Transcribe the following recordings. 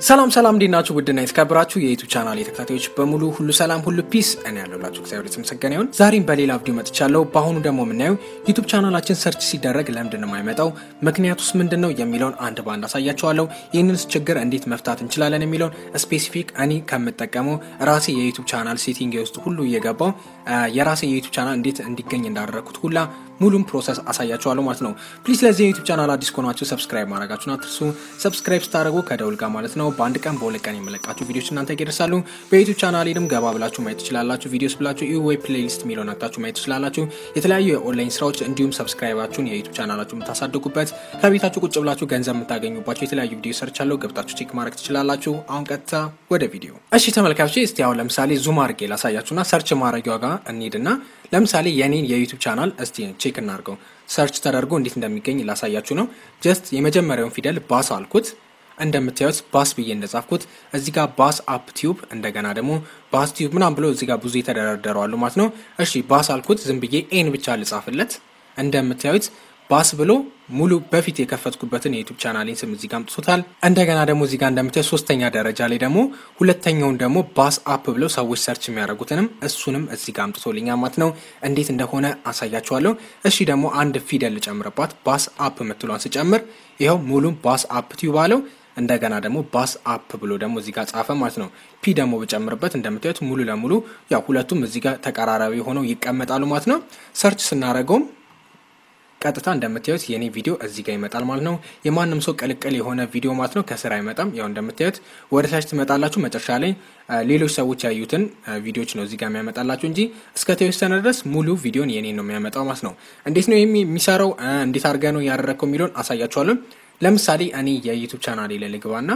ሰላም ሰላም እንዴት ናችሁ? ውድና የተከበራችሁ የዩቱብ ቻናል የተከታታዮች በሙሉ ሁሉ ሰላም ሁሉ ፒስ እኔ ያለሁላችሁ እግዚአብሔር የተመሰገነ ይሁን። ዛሬም በሌላ ቪዲዮ መጥቻለሁ። በአሁኑ ደግሞ የምናየው ዩቱብ ቻናላችን ሰርች ሲደረግ ለምንድን ነው የማይመጣው፣ ምክንያቱስ ምንድን ነው የሚለውን አንድ በአንድ አሳያችኋለሁ። ይህንንስ ችግር እንዴት መፍታት እንችላለን የሚለውን ስፔሲፊክ እኔ ከምጠቀመው ራሴ የዩቱብ ቻናል ሴቲንግ ውስጥ ሁሉ እየገባው የራሴ የዩቱብ ቻናል እንዴት እንዲገኝ እንዳደረግኩት ሁላ ሙሉም ፕሮሰስ አሳያችኋለሁ ማለት ነው። ፕሊዝ ለዚህ የዩቱብ ቻናል አዲስ ከሆናችሁ ሰብስክራይብ ማድረጋችሁን አትርሱ። ሰብስክራይብ ስታደርጉ ከደውል ጋር ማለት ነው በአንድ ቀን በሁለት ቀን የመለቃችሁ ቪዲዮች እናንተ ይደርሳሉ። በዩቱብ ቻናሌንም ገባ ብላችሁ ማየት ትችላላችሁ። ቪዲዮስ ብላችሁ ዩ ወይ ፕሌሊስት የሚለውን አታችሁ ማየት ትችላላችሁ። የተለያዩ የኦንላይን ስራዎች እንዲሁም ሰብስክራይባችሁን የዩቱብ ቻናላችሁ የምታሳድጉበት ከቤታችሁ ቁጭ ብላችሁ ገንዘብ የምታገኙባቸው የተለያዩ ቪዲዮ ሰርቻለሁ። ገብታችሁ ቼክ ማድረግ ትችላላችሁ። አሁን ቀጥታ ወደ ቪዲዮ። እሺ ተመልካቾች፣ እስቲ አሁን ለምሳሌ ዙም አድርጌ ላሳያችሁና ሰርች ማድረጊያ ጋር እንሂድና ለምሳሌ የኔን የዩቱብ ቻናል እስቲ ቼክ እናድርገው። ሰርች ተደርጎ እንዴት እንደሚገኝ ላሳያችሁ ነው። ጀስት የመጀመሪያውን ፊደል ባስ አልኩት። እንደምታዩት ባስ ብዬ እንደጻፍኩት እዚህ ጋር ባስ አፕ ቲዩብ እንደገና ደግሞ ባስ ቲዩብ ምናም ብሎ እዚህ ጋር ብዙ የተደረደረዋሉ ማለት ነው። እሺ ባስ አልኩት። ዝም ብዬ ኤን ብቻ ልጻፍለት። እንደምታዩት ባስ ብሎ ሙሉ በፊት የከፈትኩበትን የዩቱብ ቻናሌን ስም እዚህ ጋር አምጥቶታል። እንደገና ደግሞ እዚህ ጋር እንደምታዩት ሶስተኛ ደረጃ ላይ ደግሞ ሁለተኛውን ደግሞ ባስ አፕ ብለው ሰዎች ሰርች የሚያደርጉትንም እሱንም እዚህ ጋር አምጥቶልኛል ማለት ነው። እንዴት እንደሆነ አሳያችኋለሁ። እሺ ደግሞ አንድ ፊደል ልጨምርባት። ባስ አፕ የምትሏን ስጨምር ይኸው ሙሉ ባስ አፕ ቲዩብ አለው። እንደገና ደግሞ ባስ አፕ ብሎ ደግሞ እዚህ ጋር ጻፈ ማለት ነው። ፒ ደግሞ ብጨምርበት እንደምታዩት ሙሉ ለሙሉ ያው ሁለቱም እዚህ ጋር ተቀራራቢ ሆነው ይቀመጣሉ ማለት ነው። ሰርች ስናደርገውም ቀጥታ እንደምታዩት የኔ ቪዲዮ እዚህ ጋር ይመጣል ማለት ነው። የማንም ሰው ቅልቅል የሆነ ቪዲዮ ማለት ነው ከስር አይመጣም። ያው እንደምታዩት ወደ ታች ትመጣላችሁ። መጨረሻ ላይ ሌሎች ሰዎች ያዩትን ቪዲዮዎች ነው እዚህ ጋር የሚያመጣላችሁ እንጂ እስከ ተወሰነ ድረስ ሙሉ ቪዲዮን የኔ ነው የሚያመጣው ማለት ነው። እንዴት ነው የሚሰራው፣ እንዴት አድርገ ነው ያደረግከው የሚለውን አሳያችኋለሁ። ለምሳሌ እኔ የዩቱብ ቻናሌ ላይ ልግባና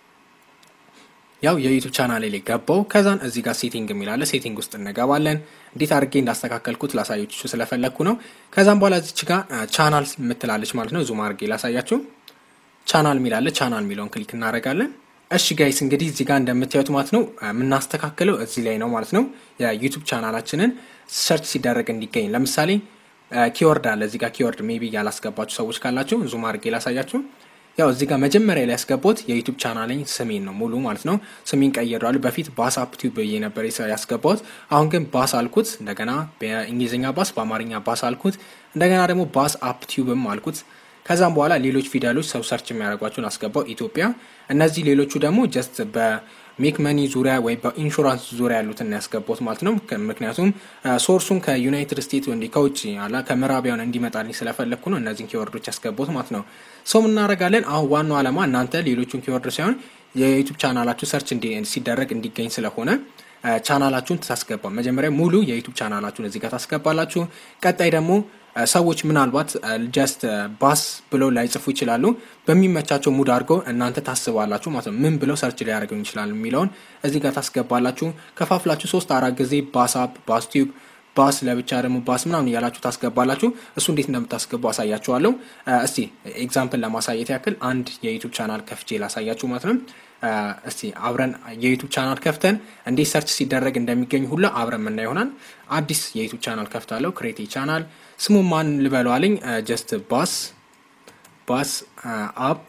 ያው የዩቱብ ቻናሌ ላይ ገባው። ከዛን እዚህ ጋር ሴቲንግ የሚላለ ሴቲንግ ውስጥ እንገባለን። እንዴት አድርጌ እንዳስተካከልኩት ላሳያችሁ ስለፈለግኩ ነው። ከዛም በኋላ እዚች ጋር ቻናል የምትላለች ማለት ነው። ዙም አድርጌ ላሳያችሁ። ቻናል የሚላለ ቻናል የሚለውን ክሊክ እናደርጋለን። እሺ ጋይስ እንግዲህ እዚህ ጋር እንደምታዩት ማለት ነው የምናስተካክለው እዚህ ላይ ነው ማለት ነው። የዩቱብ ቻናላችንን ሰርች ሲደረግ እንዲገኝ ለምሳሌ ኪወርድ አለ እዚህ ጋር ኪወርድ ሜቢ ያላስገባችሁ ሰዎች ካላችሁ ዙም አድርጌ ላሳያችሁ። ያው እዚህ ጋር መጀመሪያ ላይ ያስገባሁት የዩቱብ ቻናለኝ ስሜን ነው ሙሉ ማለት ነው። ስሜን ቀይሬዋለሁ። በፊት ባስ አፕ ቲዩብ ብዬ ነበር ያስገባሁት። አሁን ግን ባስ አልኩት። እንደገና በእንግሊዝኛ ባስ፣ በአማርኛ ባስ አልኩት። እንደገና ደግሞ ባስ አፕ ቲዩብም አልኩት። ከዛም በኋላ ሌሎች ፊደሎች ሰው ሰርች የሚያደርጓቸውን አስገባው ኢትዮጵያ። እነዚህ ሌሎቹ ደግሞ ጀስት በሜክ መኒ ዙሪያ ወይ በኢንሹራንስ ዙሪያ ያሉትን ያስገባሁት ማለት ነው። ምክንያቱም ሶርሱን ከዩናይትድ ስቴትስ እንዲ ከውጭ አላ ከምዕራቢያን እንዲመጣልኝ ስለፈለግኩ ነው እነዚህን ኪወርዶች ያስገባሁት ማለት ነው። ሰው እናደርጋለን። አሁን ዋናው ዓላማ እናንተ ሌሎቹን ኪወርድ ሳይሆን የዩቱብ ቻናላችሁ ሰርች ሲደረግ እንዲገኝ ስለሆነ ቻናላችሁን ታስገባ። መጀመሪያ ሙሉ የዩቱብ ቻናላችሁን እዚህ ጋር ታስገባላችሁ። ቀጣይ ደግሞ ሰዎች ምናልባት ጀስት ባስ ብለው ላይጽፉ ይችላሉ። በሚመቻቸው ሙድ አድርገው እናንተ ታስባላችሁ ማለት ነው። ምን ብለው ሰርች ሊያደርገው ይችላል የሚለውን እዚህ ጋር ታስገባላችሁ። ከፋፍላችሁ ሶስት አራት ጊዜ ባስ አፕ፣ ባስ ቲዩብ፣ ባስ ለብቻ ደግሞ ባስ ምናምን እያላችሁ ታስገባላችሁ። እሱ እንዴት እንደምታስገቡ አሳያችኋለሁ። እስቲ ኤግዛምፕል ለማሳየት ያክል አንድ የዩቱብ ቻናል ከፍቼ ላሳያችሁ ማለት ነው። እስቲ አብረን የዩቱብ ቻናል ከፍተን እንዴት ሰርች ሲደረግ እንደሚገኝ ሁላ አብረን ምና ይሆናል። አዲስ የዩቱብ ቻናል ከፍታለሁ። ክሬቲ ቻናል ስሙ ማን ልበለዋለኝ? ጀስት ባስ ባስ አፕ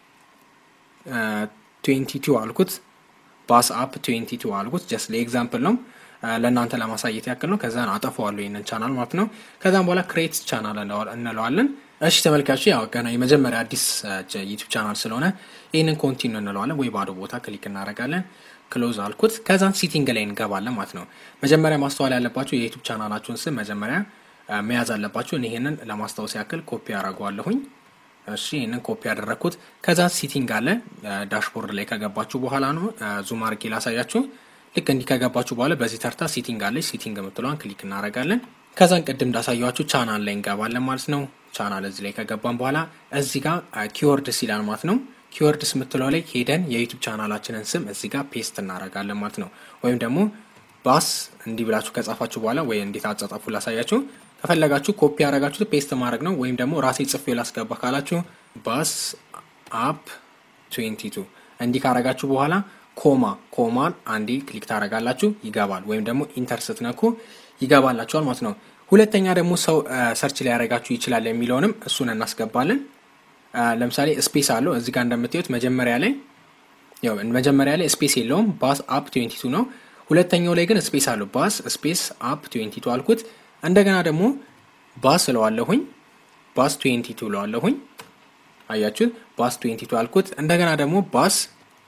ትዌንቲ ቱ አልኩት። ባስ አፕ ትዌንቲ ቱ አልኩት። ጀስት ለኤግዛምፕል ነው ለእናንተ ለማሳየት ያክል ነው። ከዛን አጠፋዋለሁ ይህንን ቻናል ማለት ነው። ከዛም በኋላ ክሬት ቻናል እንለዋለን። እሺ ተመልካቹ ያው ገና የመጀመሪያ አዲስ ዩቱብ ቻናል ስለሆነ ይህንን ኮንቲኒ እንለዋለን ወይ ባዶ ቦታ ክሊክ እናደርጋለን። ክሎዝ አልኩት። ከዛን ሲቲንግ ላይ እንገባለን ማለት ነው። መጀመሪያ ማስተዋል ያለባቸው የዩቱብ ቻናላችሁን ስም መጀመሪያ መያዝ አለባቸው። ይህንን ለማስታወስ ያክል ኮፒ አደርገዋለሁኝ። እሺ ይህንን ኮፒ ያደረግኩት። ከዛ ሲቲንግ አለ ዳሽቦርድ ላይ ከገባችሁ በኋላ ነው ዙም አድርጌ ላሳያችሁ። ልክ እንዲህ ከገባችሁ በኋላ በዚህ ተርታ ሲቲንግ አለች። ሲቲንግ የምትለዋን ክሊክ እናደርጋለን። ከዛን ቅድም እንዳሳያችሁ ቻናል ላይ እንገባለን ማለት ነው። ቻናል እዚህ ላይ ከገባን በኋላ እዚህ ጋር ኪወርድስ ይላል ማለት ነው። ኪወርድስ የምትለው ላይ ሄደን የዩቱብ ቻናላችንን ስም እዚህ ጋር ፔስት እናደርጋለን ማለት ነው። ወይም ደግሞ ባስ እንዲህ ብላችሁ ከጻፋችሁ በኋላ ወይ እንዴት አጻጻፉ ላሳያችሁ ከፈለጋችሁ ኮፒ ያደረጋችሁት ፔስት ማድረግ ነው። ወይም ደግሞ ራሴ ጽፌ ላስገባ ካላችሁ ባስ አፕ 22 እንዲህ ካረጋችሁ በኋላ ኮማ ኮማን አንዴ ክሊክ ታደረጋላችሁ ይገባል። ወይም ደግሞ ኢንተር ስትነኩ ይገባላችኋል ማለት ነው። ሁለተኛ ደግሞ ሰው ሰርች ሊያደረጋችሁ ይችላል የሚለውንም እሱን እናስገባለን። ለምሳሌ ስፔስ አለው እዚህ ጋር እንደምታዩት መጀመሪያ ላይ ያው መጀመሪያ ላይ ስፔስ የለውም ባስ አፕ 22 ነው። ሁለተኛው ላይ ግን ስፔስ አለው። ባስ ስፔስ አፕ 22 አልኩት። እንደገና ደግሞ ባስ እለዋለሁኝ ባስ 22 እለዋለሁኝ። አያችሁት? ባስ 22 አልኩት። እንደገና ደግሞ ባስ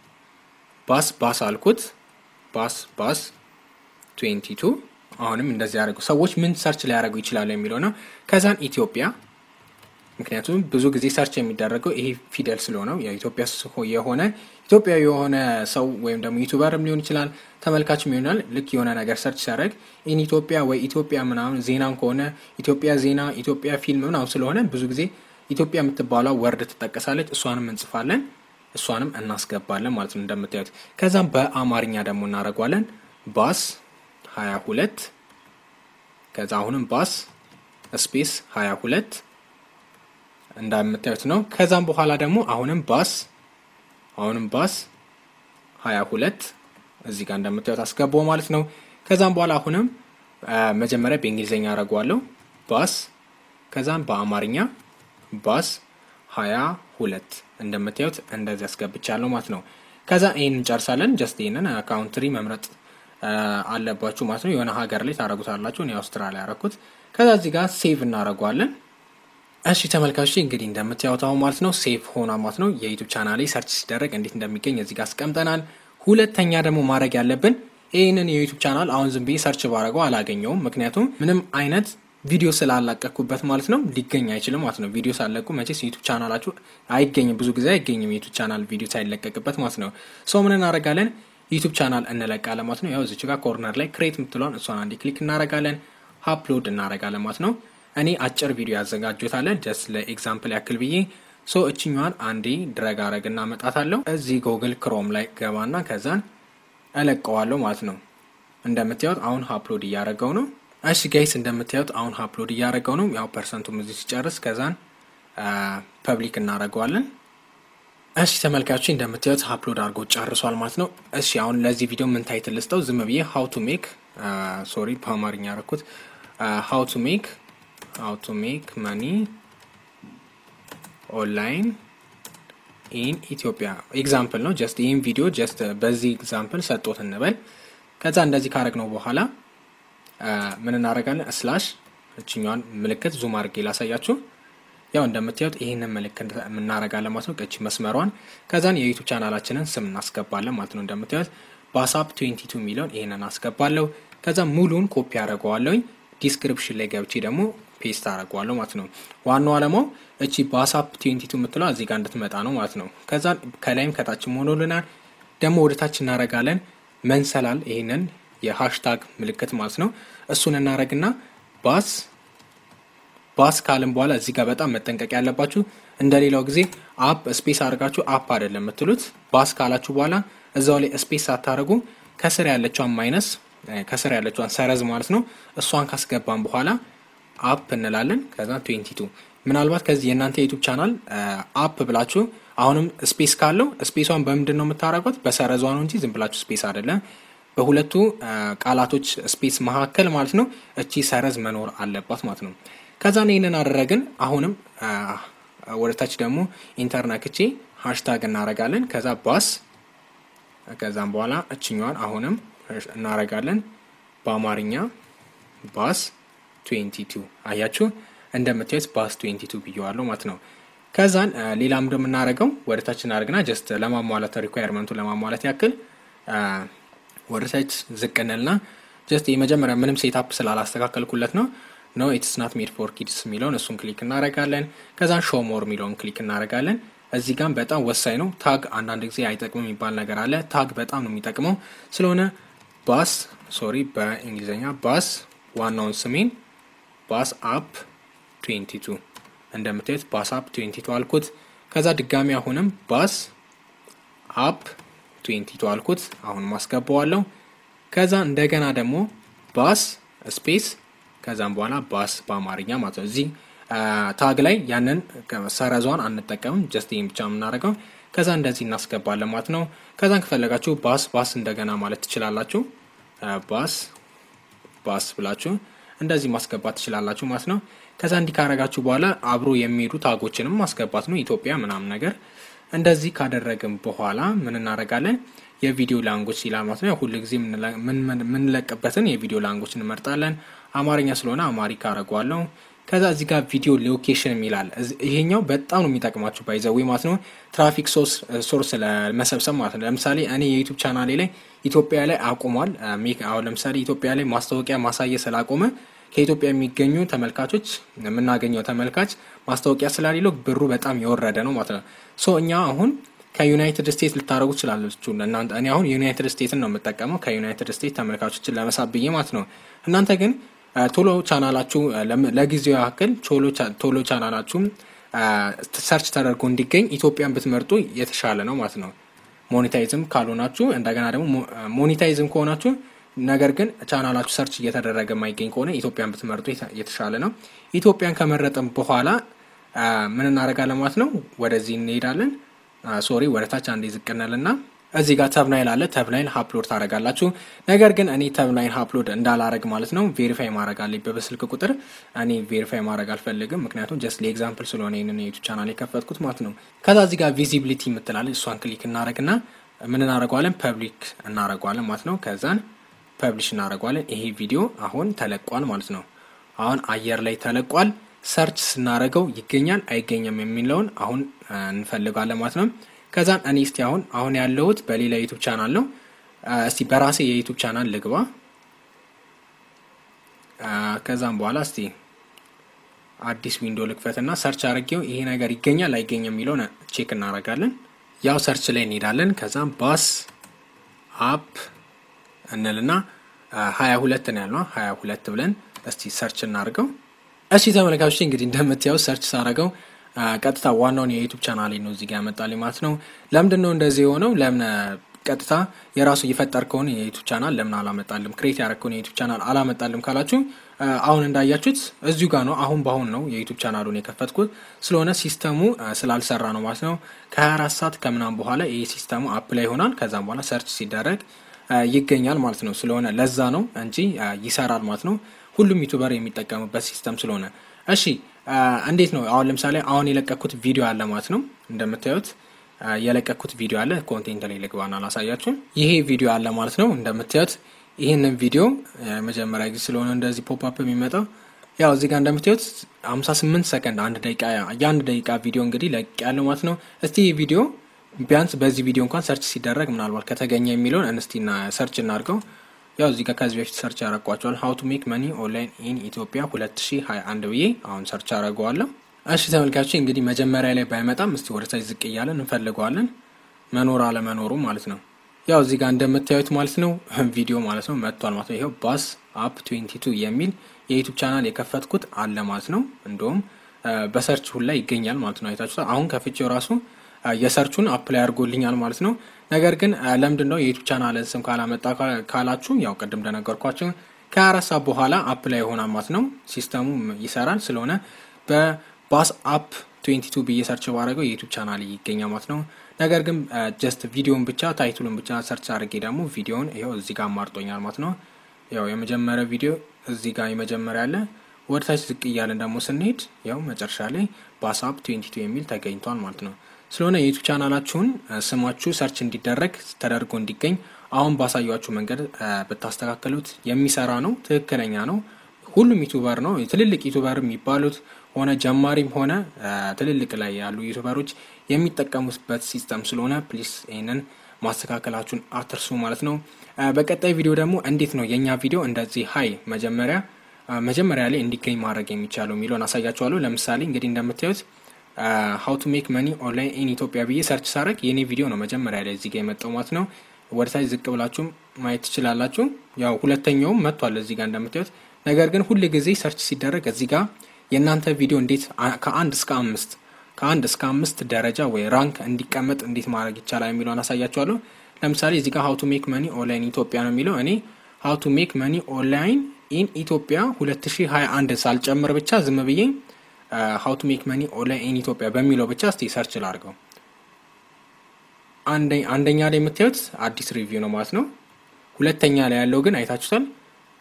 ባስ ባስ አልኩት። ባስ ባስ 22 አሁንም እንደዚህ ያደርጉ ሰዎች ምን ሰርች ሊያደርጉ ይችላሉ የሚለው ነው። ከዛን ኢትዮጵያ ምክንያቱም ብዙ ጊዜ ሰርች የሚደረገው ይሄ ፊደል ስለሆነው የኢትዮጵያ የሆነ ኢትዮጵያዊ የሆነ ሰው ወይም ደግሞ ዩቱበርም ሊሆን ይችላል ተመልካችም ይሆናል። ልክ የሆነ ነገር ሰርች ሲያደርግ ኢን ኢትዮጵያ ወይ ኢትዮጵያ ምናምን ዜናም ከሆነ ኢትዮጵያ ዜና፣ ኢትዮጵያ ፊልም ምናምን ስለሆነ ብዙ ጊዜ ኢትዮጵያ የምትባለው ወርድ ትጠቀሳለች። እሷንም እንጽፋለን፣ እሷንም እናስገባለን ማለት ነው እንደምታዩት። ከዛም በአማርኛ ደግሞ እናደርጓለን ባስ ሀያ ሁለት ከዛ አሁንም ባስ ስፔስ ሀያ ሁለት እንደምታዩት ነው። ከዛም በኋላ ደግሞ አሁንም ባስ አሁንም ባስ ሀያ ሁለት እዚህ ጋር እንደምታዩት አስገባው ማለት ነው። ከዛም በኋላ አሁንም መጀመሪያ በእንግሊዝኛ አደርገዋለሁ ባስ ከዛም በአማርኛ ባስ ሀያ ሁለት እንደምታዩት እንደዚህ አስገብቻለሁ ማለት ነው። ከዛ ይህን እንጨርሳለን። ጀስት ይህንን ካውንትሪ መምረጥ አለባችሁ ማለት ነው። የሆነ ሀገር ላይ ታደረጉታላችሁ። እኔ አውስትራሊያ ያደረኩት። ከዛ እዚህ ጋር ሴቭ እናደርገዋለን። እሺ ተመልካቾች እንግዲህ እንደምታዩታው ማለት ነው ሴቭ ሆና ማለት ነው። የዩቱብ ቻናሌ ሰርች ሲደረግ እንዴት እንደሚገኝ እዚህ ጋር አስቀምጠናል። ሁለተኛ ደግሞ ማድረግ ያለብን ይህንን የዩቱብ ቻናል አሁን ዝም ብዬ ሰርች ባረገው አላገኘውም። ምክንያቱም ምንም አይነት ቪዲዮ ስላላቀኩበት ማለት ነው ሊገኝ አይችልም ማለት ነው። ቪዲዮ ሳለቁ መቼስ ዩቱብ ቻናላችሁ አይገኝም፣ ብዙ ጊዜ አይገኝም የዩቱብ ቻናል ቪዲዮ ሳይለቀቅበት ማለት ነው። ሰው ምን እናደርጋለን ዩቱብ ቻናል እንለቃለን ማለት ነው። ያው እዚች ጋር ኮርነር ላይ ክሬት የምትለውን እሷን አንዴ ክሊክ እናደርጋለን፣ አፕሎድ እናደርጋለን ማለት ነው። እኔ አጭር ቪዲዮ ያዘጋጁታለን ጀስት ለኤግዛምፕል ያክል ብዬ ሶ እችኛዋን አንዴ ድረግ አረግ እናመጣታለሁ። እዚህ ጉግል ክሮም ላይ ገባና ከዛን እለቀዋለሁ ማለት ነው። እንደምታዩት አሁን አፕሎድ እያደረገው ነው። እሺ ጋይስ እንደምታዩት አሁን አፕሎድ እያደረገው ነው። ያው ፐርሰንቱም እዚህ ሲጨርስ ከዛን ፐብሊክ እናደርገዋለን። እሺ ተመልካቾች እንደምታዩት አፕሎድ አድርጎ ጨርሷል ማለት ነው። እሺ አሁን ለዚህ ቪዲዮ ምን ታይትል ልስጠው? ዝም ብዬ ሀው ቱ ሜክ ሶሪ በአማርኛ ያደረኩት ሀው ቱ ሜክ ሀው ቱ ሜክ መኒ ኦንላይን ኢን ኢትዮጵያ ኤግዛምፕል ነው። ጀስት ይህን ቪዲዮ ጀስት በዚህ ኤግዛምፕል ሰጦት እንበል። ከዛ እንደዚህ ካረግነው በኋላ ምን እናደርጋለን? ስላሽ እችኛዋን ምልክት ዙም አድርጌ ላሳያችሁ። ያው እንደምታዩት ይህንን ምልክት የምናረጋለን ማለት ነው። ቀቺ መስመሯን ከዛን የዩቱብ ቻናላችንን ስም እናስገባለን ማለት ነው። እንደምታዩት ባሳፕ 22 የሚለውን ይህንን አስገባለሁ። ከዛ ሙሉን ኮፒ አደረገዋለሁኝ። ዲስክሪፕሽን ላይ ገብቼ ደግሞ ፔስት አደረገዋለሁ ማለት ነው። ዋናው አለማው እቺ ባሳፕ 22 የምትለው እዚህ ጋር እንድትመጣ ነው ማለት ነው። ከዛ ከላይም ከታችም ሆኖልናል። ደግሞ ወደ ታች እናረጋለን መንሰላል ይህንን የሃሽታግ ምልክት ማለት ነው። እሱን እናረግና ባስ ባስ ካልን በኋላ እዚህ ጋር በጣም መጠንቀቅ ያለባችሁ እንደ ሌላው ጊዜ አፕ ስፔስ አድርጋችሁ አፕ አይደለም የምትሉት። ባስ ካላችሁ በኋላ እዛው ላይ ስፔስ ሳታደርጉ ከስር ያለችዋን ማይነስ ከስር ያለችዋን ሰረዝ ማለት ነው። እሷን ካስገባን በኋላ አፕ እንላለን። ከዛ 22 ምናልባት ከዚህ የእናንተ የዩቱብ ቻናል አፕ ብላችሁ አሁንም ስፔስ ካለው ስፔሷን በምንድን ነው የምታደርጉት? በሰረዟ ነው እንጂ ዝም ብላችሁ ስፔስ አይደለም። በሁለቱ ቃላቶች ስፔስ መካከል ማለት ነው እቺ ሰረዝ መኖር አለባት ማለት ነው። ከዛ ይህንን አደረግን። አሁንም ወደ ታች ደግሞ ኢንተርነክቼ ሃሽታግ እናረጋለን። ከዛ ባስ ከዛም በኋላ እችኛዋን አሁንም እናረጋለን በአማርኛ ባስ 22 አያችሁ፣ እንደምታዩት ባስ 22 ብየዋለሁ ማለት ነው። ከዛን ሌላም እንደምናደርገው ወደ ታች እናደርግና ጀስት ለማሟላት ሪኳየርመንቱ ለማሟላት ያክል ወደ ታች ዝቅ እንልና ጀስት የመጀመሪያ ምንም ሴታፕ ስላላስተካከልኩለት ነው ኖ ኢትስ ናት ሜድ ፎር ኪድስ የሚለውን እሱን ክሊክ እናደርጋለን። ከዛን ሾ ሞር የሚለውን ክሊክ እናደርጋለን። እዚህ ጋም በጣም ወሳኝ ነው። ታግ አንዳንድ ጊዜ አይጠቅምም የሚባል ነገር አለ። ታግ በጣም ነው የሚጠቅመው። ስለሆነ ባስ ሶሪ፣ በእንግሊዝኛ ባስ ዋናውን ስሜን ባስ አፕ 22 እንደምታዩት ባስ አፕ 22 አልኩት። ከዛ ድጋሚ አሁንም ባስ አፕ 22 አልኩት። አሁን ማስገባዋለሁ። ከዛ እንደገና ደግሞ ባስ ስፔስ ከዛም በኋላ ባስ በአማርኛ ማለት ነው። እዚህ ታግ ላይ ያንን ሰረዟን አንጠቀምም። ጀስት ይህም ብቻ የምናደርገው ከዛ እንደዚህ እናስገባለን ማለት ነው። ከዛን ከፈለጋችሁ ባስ ባስ እንደገና ማለት ትችላላችሁ። ባስ ባስ ብላችሁ እንደዚህ ማስገባት ትችላላችሁ ማለት ነው። ከዛ እንዲህ ካረጋችሁ በኋላ አብሮ የሚሄዱ ታጎችንም ማስገባት ነው። ኢትዮጵያ ምናምን ነገር እንደዚህ ካደረግን በኋላ ምን እናደርጋለን? የቪዲዮ ላንጎች ይላል ማለት ነው። ሁሉ ጊዜ የምንለቅበትን የቪዲዮ ላንጎች እንመርጣለን። አማርኛ ስለሆነ አማሪክ አደርገዋለሁ። ከዛ እዚህ ጋር ቪዲዮ ሎኬሽን የሚላል ይሄኛው በጣም ነው የሚጠቅማችሁ ባይዘዌ ማለት ነው። ትራፊክ ሶርስ ለመሰብሰብ ማለት ነው። ለምሳሌ እኔ የዩቱብ ቻናሌ ላይ ኢትዮጵያ ላይ አቁሟል። አሁን ለምሳሌ ኢትዮጵያ ላይ ማስታወቂያ ማሳየት ስላቆመ ከኢትዮጵያ የሚገኙ ተመልካቾች የምናገኘው ተመልካች ማስታወቂያ ስላሌለው ብሩ በጣም የወረደ ነው ማለት ነው። ሶ እኛ አሁን ከዩናይትድ ስቴትስ ልታደረጉ ትችላለችሁ እናንተ። እኔ አሁን ዩናይትድ ስቴትስን ነው የምጠቀመው ከዩናይትድ ስቴትስ ተመልካቾችን ለመሳብ ብዬ ማለት ነው። እናንተ ግን ቶሎ ቻናላችሁ ለጊዜው ያክል ቶሎ ቻናላችሁ ሰርች ተደርጎ እንዲገኝ ኢትዮጵያን ብትመርጡ የተሻለ ነው ማለት ነው። ሞኔታይዝም ካልሆናችሁ እንደገና ደግሞ ሞኔታይዝም ከሆናችሁ ነገር ግን ቻናላችሁ ሰርች እየተደረገ የማይገኝ ከሆነ ኢትዮጵያን ብትመርጡ የተሻለ ነው። ኢትዮጵያን ከመረጥን በኋላ ምን እናደርጋለን ማለት ነው። ወደዚህ እንሄዳለን። ሶሪ ወደ ታች አንዴ ዝቅነልና እዚህ ጋር ተብናይል አለ። ተብናይል ሀፕሎድ ታደርጋላችሁ። ነገር ግን እኔ ተብናይል ሀፕሎድ እንዳላረግ ማለት ነው ቬሪፋይ ማድረግ አለብኝ በስልክ ቁጥር። እኔ ቬሪፋይ ማድረግ አልፈልግም፣ ምክንያቱም ጀስት ለኤግዛምፕል ስለሆነ ይህንን የዩቱብ ቻናል የከፈትኩት ማለት ነው። ከዛ እዚህ ጋር ቪዚቢሊቲ የምትላለች እሷን ክሊክ እናደረግና ምን እናደረገዋለን ፐብሊክ እናደረገዋለን ማለት ነው። ከዛን ፐብሊሽ እናደረገዋለን። ይሄ ቪዲዮ አሁን ተለቋል ማለት ነው። አሁን አየር ላይ ተለቋል። ሰርች ስናደረገው ይገኛል አይገኝም የሚለውን አሁን እንፈልጋለን ማለት ነው። ከዛን እኔ እስቲ አሁን አሁን ያለሁት በሌላ ዩቱብ ቻናል ነው። እስቲ በራሴ የዩቱብ ቻናል ልግባ። ከዛም በኋላ እስቲ አዲስ ዊንዶ ልክፈትና ሰርች አድርጌው ይሄ ነገር ይገኛል አይገኝም የሚለውን ቼክ እናደርጋለን። ያው ሰርች ላይ እንሄዳለን። ከዛም ባስ አፕ እንልና ሀያ ሁለት ነው ያልነው ሀያ ሁለት ብለን እስቲ ሰርች እናድርገው። እሺ ተመልካቾች እንግዲህ እንደምታየው ሰርች ሳረገው ቀጥታ ዋናውን የዩቱብ ቻናል ነው እዚህ ጋር ያመጣልኝ ማለት ነው። ለምንድን ነው እንደዚህ የሆነው? ለምን ቀጥታ የራሱ የፈጠርከውን የዩቱብ ቻናል ለምን አላመጣልም? ክሬት ያደረግከውን የዩቱብ ቻናል አላመጣልም ካላችሁ አሁን እንዳያችሁት እዚሁ ጋር ነው። አሁን በአሁን ነው የዩቱብ ቻናሉን የከፈትኩት ስለሆነ ሲስተሙ ስላልሰራ ነው ማለት ነው። ከ24 ሰዓት ከምናም በኋላ ይህ ሲስተሙ አፕ ላይ ይሆናል። ከዛም በኋላ ሰርች ሲደረግ ይገኛል ማለት ነው። ስለሆነ ለዛ ነው እንጂ ይሰራል ማለት ነው። ሁሉም ዩቱበር የሚጠቀሙበት ሲስተም ስለሆነ እሺ እንዴት ነው አሁን ለምሳሌ አሁን የለቀኩት ቪዲዮ አለ ማለት ነው። እንደምታዩት የለቀኩት ቪዲዮ አለ። ኮንቴንት ላይ ልግባና አላሳያችሁም። ይሄ ቪዲዮ አለ ማለት ነው። እንደምታዩት ይህንን ቪዲዮ መጀመሪያ ጊዜ ስለሆነ እንደዚህ ፖፕ አፕ የሚመጣው ያው እዚህ ጋር እንደምታዩት 58 ሰከንድ አንድ ደቂቃ የአንድ ደቂቃ ቪዲዮ እንግዲህ ለቅ ያለው ማለት ነው። እስቲ ይህ ቪዲዮ ቢያንስ በዚህ ቪዲዮ እንኳን ሰርች ሲደረግ ምናልባት ከተገኘ የሚለውን እንስቲና ሰርች እናድርገው። ያው እዚህ ጋር ከዚህ በፊት ሰርች ያረጓቸዋል ሀው ቱ ሜክ መኒ ኦንላይን ኢን ኢትዮጵያ 2021 ብዬ አሁን ሰርች አረገዋለሁ። እሺ ተመልካቾች እንግዲህ መጀመሪያ ላይ ባይመጣም እስቲ ወደ ታች ዝቅ እያለን እንፈልገዋለን መኖር አለመኖሩ ማለት ነው። ያው እዚህ ጋር እንደምታዩት ማለት ነው ቪዲዮ ማለት ነው መጥቷል ማለት ነው። ይኸው ባስ አፕ 22 የሚል የዩቱብ ቻናል የከፈትኩት አለ ማለት ነው። እንዲሁም በሰርች ሁላ ይገኛል ማለት ነው። አይታችሁታል። አሁን ከፍቼው ራሱ የሰርቹን አፕላይ አድርጎልኛል ማለት ነው። ነገር ግን ለምንድን ነው የዩቱብ ቻናልን ስም ካላመጣ ካላችሁ ያው ቅድም እንደነገርኳቸው ከአራት ሰዓት በኋላ አፕላይ ይሆናል ማለት ነው። ሲስተሙ ይሰራል። ስለሆነ በባስ አፕ 22 ብዬ ሰርች ባደረገው የዩቱብ ቻናል ይገኛል ማለት ነው። ነገር ግን ጀስት ቪዲዮን ብቻ ታይቱልን ብቻ ሰርች አድርጌ ደግሞ ቪዲዮን ይኸው እዚህ ጋር አማርጦኛል ማለት ነው። ያው የመጀመሪያ ቪዲዮ እዚህ ጋር የመጀመሪያ አለ። ወደ ታች ዝቅ እያለን ደግሞ ስንሄድ ያው መጨረሻ ላይ ባስ አፕ 22 የሚል ተገኝቷል ማለት ነው። ስለሆነ የዩቱብ ቻናላችሁን ስማችሁ ሰርች እንዲደረግ ተደርጎ እንዲገኝ አሁን ባሳያችሁ መንገድ ብታስተካከሉት የሚሰራ ነው፣ ትክክለኛ ነው። ሁሉም ዩቱበር ነው ትልልቅ ዩቱበር የሚባሉት ሆነ ጀማሪም ሆነ ትልልቅ ላይ ያሉ ዩቱበሮች የሚጠቀሙበት ሲስተም ስለሆነ ፕሊስ ይህንን ማስተካከላችሁን አትርሱ ማለት ነው። በቀጣይ ቪዲዮ ደግሞ እንዴት ነው የእኛ ቪዲዮ እንደዚህ ሀይ መጀመሪያ መጀመሪያ ላይ እንዲገኝ ማድረግ የሚቻለው የሚለውን አሳያችኋለሁ። ለምሳሌ እንግዲህ እንደምታዩት ሀው ቱ ሜክ መኒ ኦንላይን ኢን ኢትዮጵያ ብዬ ሰርች ሳረግ የኔ ቪዲዮ ነው መጀመሪያ ላይ እዚህ ጋር የመጣው ማለት ነው። ወደ ታች ዝቅ ብላችሁ ማየት ትችላላችሁ። ያው ሁለተኛውም መጥቷል እዚህ ጋር እንደምታዩት። ነገር ግን ሁል ጊዜ ሰርች ሲደረግ እዚህ ጋር የእናንተ ቪዲዮ እንዴት ከአንድ እስከ አምስት ከአንድ እስከ አምስት ደረጃ ወይ ራንክ እንዲቀመጥ እንዴት ማድረግ ይቻላል የሚለውን አሳያችኋለሁ። ለምሳሌ እዚህ ጋር ሀው ቱ ሜክ መኒ ኦንላይን ኢትዮጵያ ነው የሚለው እኔ ሀው ቱ ሜክ መኒ ኦንላይን ኢን ኢትዮጵያ 2021 ሳልጨምር ብቻ ዝም ብዬ ሀው ቱ ሜክ መኒ ኦንላይን ኢን ኢትዮጵያ በሚለው ብቻ እስቲ ሰርች ላድርገው። አንደኛ ላይ የምታዩት አዲስ ሪቪው ነው ማለት ነው። ሁለተኛ ላይ ያለው ግን አይታችሁታል።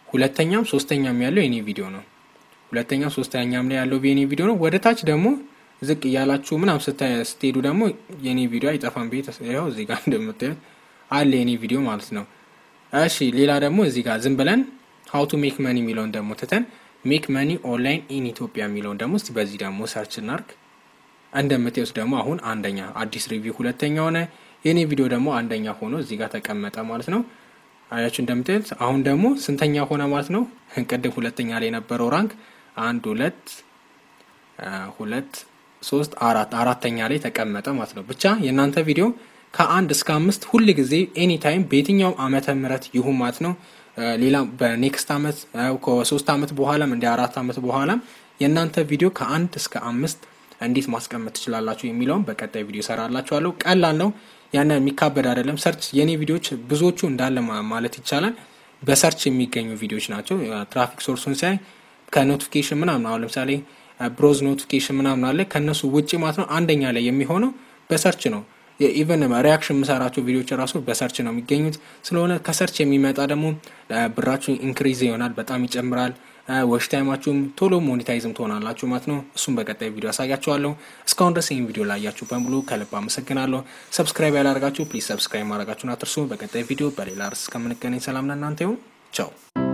ሁለተኛም ሶስተኛም ያለው የኔ ቪዲዮ ነው። ሁለተኛም ሶስተኛም ላይ ያለው የኔ ቪዲዮ ነው። ወደ ታች ደግሞ ዝቅ እያላችሁ ምናም ስትሄዱ ደግሞ የኔ ቪዲዮ አይጠፋም። ቤት ያው እዚህ ጋር እንደምታዩት አለ የኔ ቪዲዮ ማለት ነው። እሺ ሌላ ደግሞ እዚህ ጋር ዝም ብለን ሀው ቱ ሜክ መኒ የሚለውን ደግሞ ትተን ሜክ መኒ ኦንላይን ኢን ኢትዮጵያ የሚለውን ደግሞ እስቲ በዚህ ደግሞ ሰርች እናርግ። እንደምታዩት ደግሞ አሁን አንደኛ አዲስ ሪቪው ሁለተኛ ሆነ። የኔ ቪዲዮ ደግሞ አንደኛ ሆኖ እዚህ ጋር ተቀመጠ ማለት ነው። አያችሁ እንደምታዩት አሁን ደግሞ ስንተኛ ሆነ ማለት ነው። ቅድም ሁለተኛ ላይ የነበረው ራንክ አንድ ሁለት ሁለት ሶስት አራት አራተኛ ላይ ተቀመጠ ማለት ነው። ብቻ የእናንተ ቪዲዮ ከአንድ እስከ አምስት ሁል ጊዜ ኤኒ ታይም በየትኛውም ዓመተ ምህረት ይሁን ማለት ነው። ሌላ በኔክስት ዓመት ከሶስት ዓመት በኋላም እንደ አራት ዓመት በኋላም የእናንተ ቪዲዮ ከአንድ እስከ አምስት እንዴት ማስቀመጥ ትችላላችሁ የሚለውን በቀጣይ ቪዲዮ ሰራላችኋለሁ። ቀላል ነው፣ ያን የሚካበድ አይደለም። ሰርች የኔ ቪዲዮዎች ብዙዎቹ እንዳለ ማለት ይቻላል በሰርች የሚገኙ ቪዲዮዎች ናቸው። ትራፊክ ሶርሱን ሲያይ ከኖቲፊኬሽን ምናምን አሁን ለምሳሌ ብሮዝ ኖቲፊኬሽን ምናምን አለ ከእነሱ ውጭ ማለት ነው አንደኛ ላይ የሚሆነው በሰርች ነው። ኢቨን ሪያክሽን የምሰራቸው ቪዲዮዎች ራሱ በሰርች ነው የሚገኙት። ስለሆነ ከሰርች የሚመጣ ደግሞ ብራችሁ ኢንክሪዝ ይሆናል፣ በጣም ይጨምራል። ወሽ ታይማችሁም ቶሎ ሞኔታይዝም ትሆናላችሁ ማለት ነው። እሱም በቀጣይ ቪዲዮ ያሳያችኋለሁ። እስካሁን ድረስ ይህን ቪዲዮ ላያችሁ በሙሉ ከልብ አመሰግናለሁ። ሰብስክራይብ ያላደርጋችሁ ፕሊዝ ሰብስክራይብ ማድረጋችሁን አትርሱ። በቀጣይ ቪዲዮ በሌላ ርዕስ እስከምንገናኝ ሰላም ለእናንተ ይሁን። ቻው